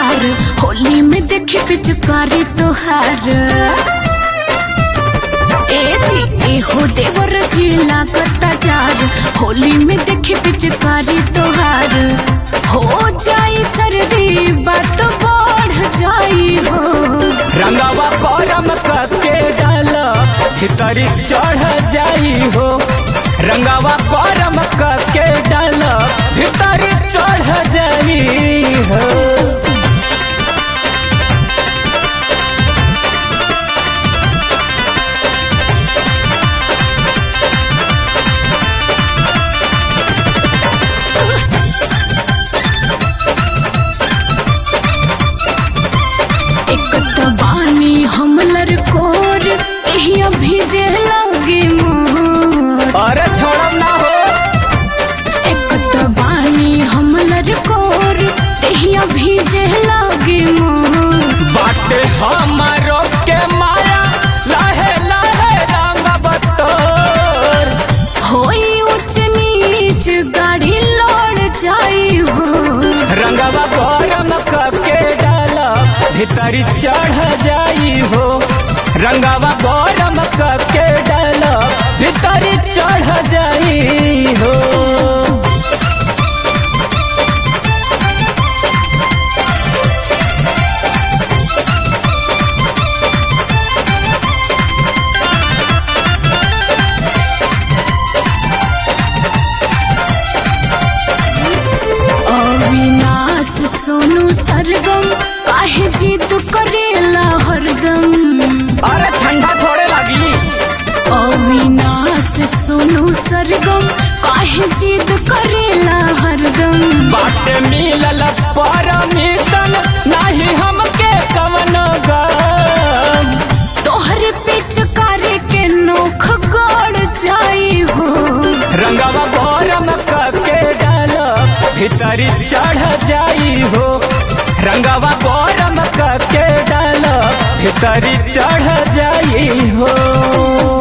जार होली में देखे पिचकारी तोहार ए जी ए हो देवर जी लागता जार होली में देखे पिचकारी तोहार हो जाई सर्दी बात बढ़ जाई हो रंगवा गरम करके डाल भीतरी चढ़ जाई हो रंगवा गरम करके डाल भीतरी चढ़ जाई हो एक त बानी हमलर कोर एहिया भीजे लागे मोर अरे छोड़म ना हो एक त बानी हमलर कोर एहिया भीजे लागे मोर बाटे हमारो के माया लहे लहे रंग बतोर होई ऊंच नीच गाड़ी लौड़ जाई हो रंगवा गरम करके डाल भीतरी चढ़ जाई हो रंगवा गरम करके डाल भीतरी चढ़ जाई हो अविनाश सोनू सरगम काहे जीत करेला हरदम अरे ठंडा थोड़े लगी अविनाश सोनू सरगम काहे जीत करेला हरदम बाटे मिलल परमिशन नहीं हमके कवन गम तोहरे पिचकारी के नोख गड़ जाई हो रंगवा गरम करके डाल भीतरी चढ़ जाई हो रंगवा गरम करके डाल भीतरी चढ़ जाई हो